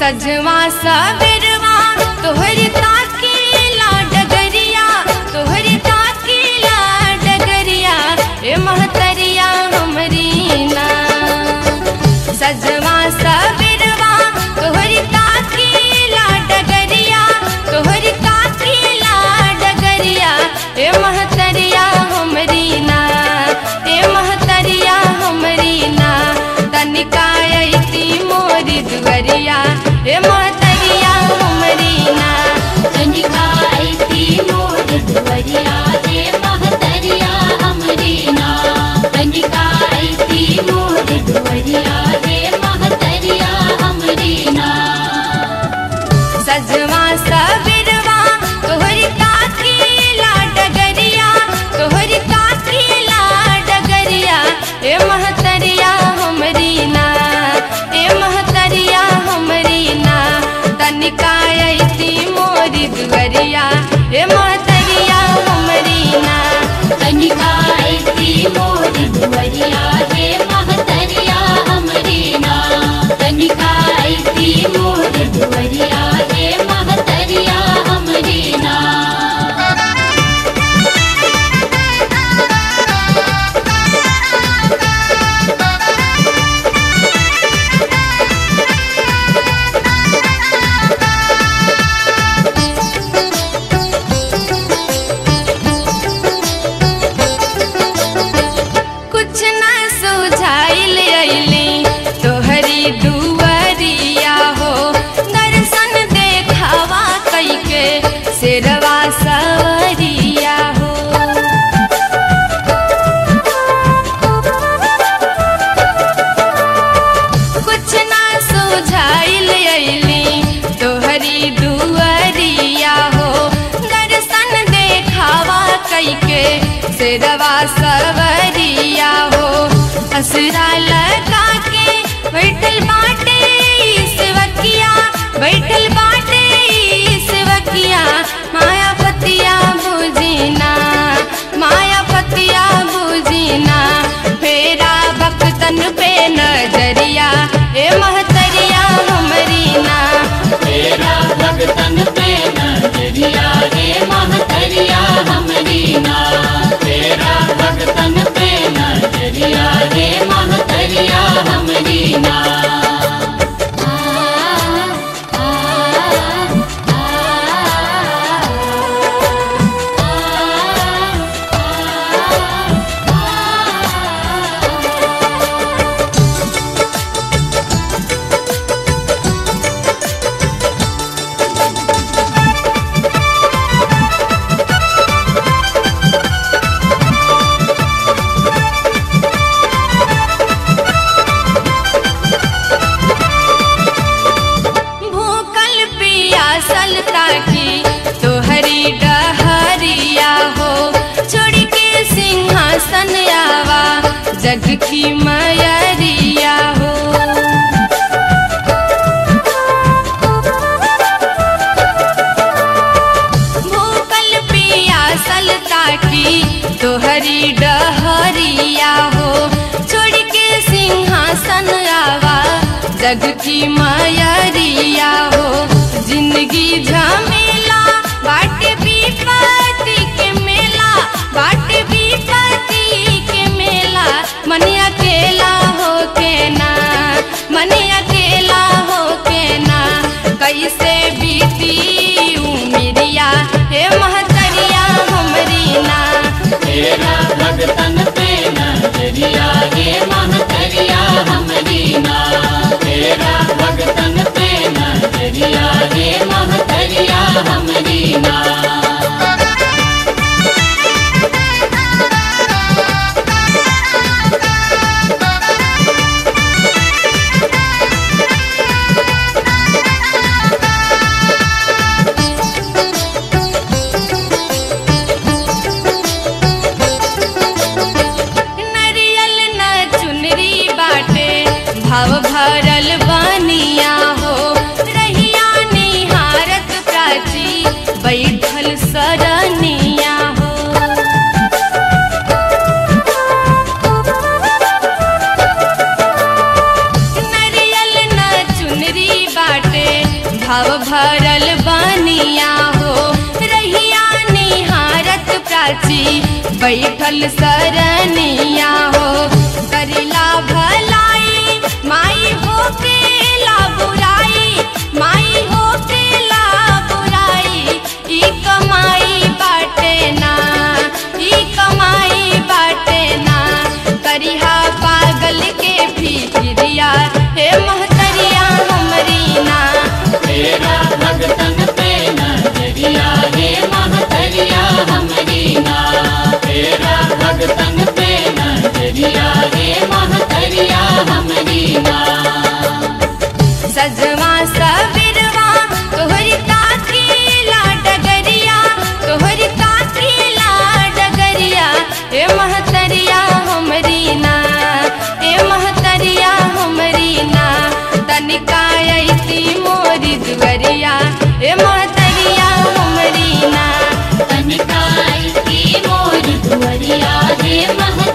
सजवा सबेरवा तोहरी ताकीला डगरिया तोहरी ताकीला डगरिया ए महतरिया हमरी ना सजवा सबेरवा तोहरी ताकीला डगरिया तोहरी ताकीला डगरिया ए महतरिया हमरी ना ए महतरिया हमरी ना तनिका अइती मोरी दुअरिया ए महतरिया हमरी ना कनिका आईती मोर दुवरिया रे महतरिया अमरीना कनिका आईती मोर दुवरिया रे महतरिया अमरीना सजवा सबेरवा तोहरी ताकीला डगरिया तोहरी ताकीला डगरिया ए महतरिया हमरी ना ए महतरिया हमरी ना तनिका अइती मोरी दुअरिया ए महतरिया हमरी ना कनिका आईती मोर दुवरिया रे महतरिया अमरीना कनिका आईती मोर दुवरिया रे महतरिया अमरीना कुछ न सुझाइल अइली तोहरी दुअरिया हो दर्शन देखावा कइके शेरवा सवरिया हो कुछ न सुझाइल अइली तोहरी दुअरिया हो दर्शन देखावा कइके शेरवा सवरिया हो असरा लगा के बैठल बाटे सेवकिया बैठल बाटे सेवकिया माया पतिया बुझिना माया पतिया बुझिना फेरा भक्तन पे नजरिया ए महतरिया हमरी ना तेरा भगतन पे नजरिया रे महतरिया हमरीना तेरा भगतन पे नजरिया रे महतरिया हमरीना भूखल पियासल ताकी तोहरी डहरिया हो छोड़ के सिंहासन आवा जग की मयरिया हो भूखल पियासल ताकी तोहरी डहरिया हो छोड़ के सिंहासन आवा जग की मयरिया हो जिंदगी झमेला बाट विपत्ति के मेला बाट विपत्ति के मेला मन अकेला हो के ना मन अकेला हो के ना कैसे बीती उमिरिया हे महतरिया हमरी ना तेरा भगतन पे नजरिया रे महतरिया हमरीना तेरा भगतन पे नजरिया रे महतरिया हमरीना नरियल न चुनरी बाटे भाव भरल बनिया हो रहिया निहारत प्राची बैठल सरनिया हो नरियल न चुनरी बाटे भरल बनिया हो रहिया निहारत प्राची बैठल सरनिया हो करिला भलाई माई हो के ला बुराई माई हो के ला बुराई ई कमाई बाटे ना ई कमाई बाटे ना करिहा पागल के फिक्रिया हे महतरिया हमरी ना तेरा भगतन पे नजरिया हे महतरिया हमरी ना तेरा भगतन पे नजरिया हे महतरिया हमरी ना सजवा सबरवा तोहरी काकी ला डगरिया तोहरी काकी ला डगरिया ए महतरिया हमरी ना ए महतरिया हमरी ना तनिका ऐसी मोरी दुवरिया ए महतरिया हमरी ना तनिकाई की मोर दुवरिया हे महतरिया